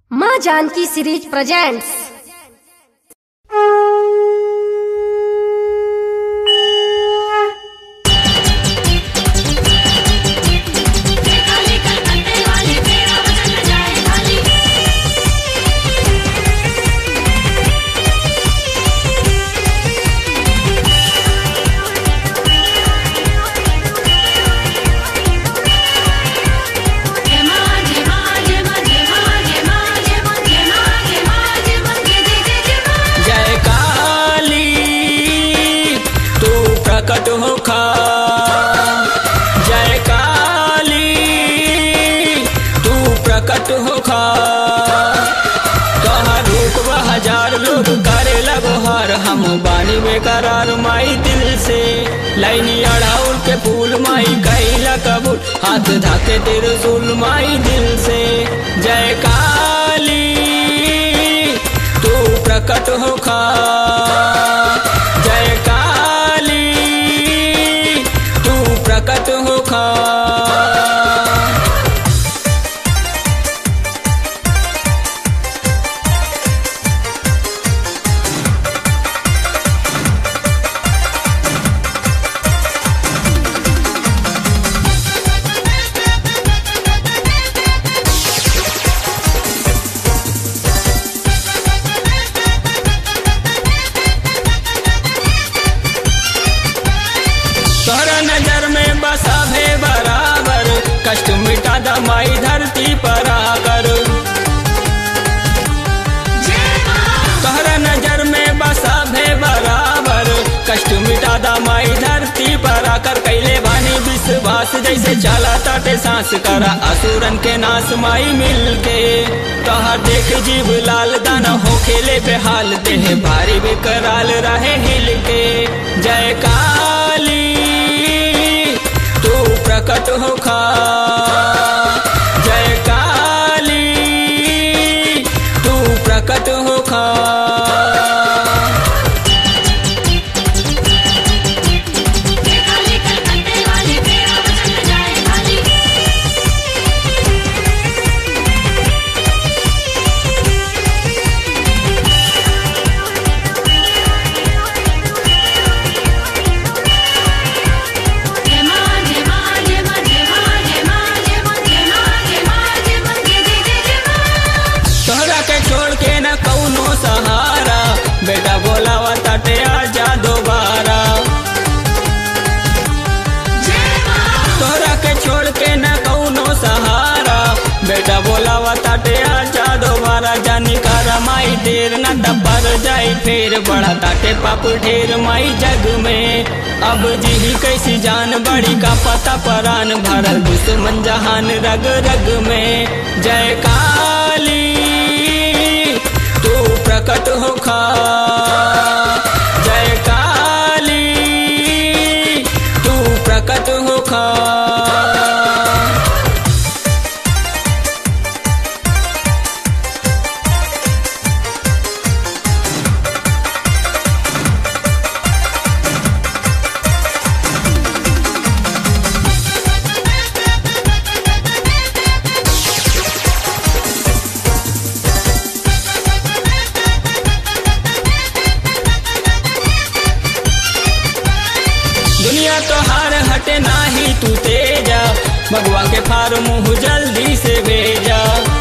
माँ Janaki series presents काली कलकत्ते वाली तेरा वचन जाए खाली जय मां जय मां जय मां जय मां जय मां जय मां जय मां जय मां जय मां जय जय जय जय मां जय काली तू प्रकट होखा जय काली तू प्रकट होखा तोहर रूप बा हजार लोग करे लगो हर हम बानी बेकरार माई दिल से लाइनी अड़ाउल के फूल माई कैला कबूल हाथ धाके तेरे सुल माई दिल से जय काली तू प्रकट होखा जय काली तू प्रकट होखा तोहरा नजर में बसा भे बराबर कष्ट मिटा दमाई धरती पर आकर जय मां तोहरा नजर में बसा भे बराबर कष्ट मिटा दमाई धरती पर आकर कैले बानी विश्वास जैसे चला ताटे सांस करा असुरन के नाश माई मिल के तोहर देख जीव लाल दाना हो खेले बेहाल देह भारी बेकराल रहे हिल के जय काली तू प्रकट होखा जय काली तू प्रकट होखा जय काली कलकत्ते वाली तेरा वचन जाए खाली जय मां जय मां जय मां जय मां जय मां जय मां जय मां जय मां जय मां जय जय जय जय मां तोहरा के छोड़ के न कौनो सहारा बेटा बोलावा ताटे आजा दोबारा जय मां तोहरा के छोड़ के न कौनो सहारा बेटा बोलावा ताटे आजा दोबारा जानी करा माई देर न दबर जाई फिर बड़ा ताटे पाप ढेर माई जग में अब जी कैसी जान बड़ी का पता परान भरल दुश्मन जहान रग रग में जय काली तू प्रकट होखा जय काली तू प्रकट होखा दुनिया तो हार हटे नाही तू तेजा भगवा के फार मुंह जल्दी से भेजा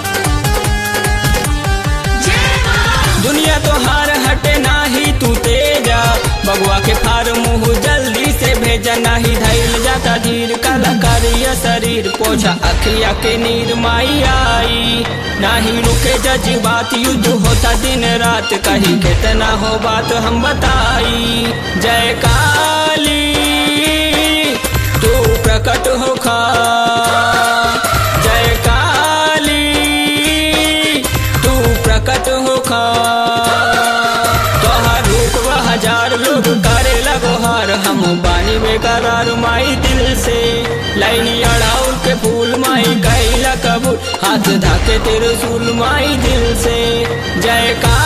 जय मां दुनिया तो हार हटे नाही तू तेजा भगवा के फार मुंह जल्दी से भेजा नाही धैल जाता धीर काला करिया शरीर पोछा अखिया के नीर माई आई नाही रुके जज्बात युद्ध होता दिन रात कही कितना हो बात हम बताई जय काली तू प्रकट होखा जय काली तू प्रकट होखा तोहार रूप बा हजार लोग करे लगो हार हम बानी बेकरार माई दिल से लाइनी अड़ाउल के फूल माई कैला कबूल हाथ धाके तेरे सुल माई दिल से जय का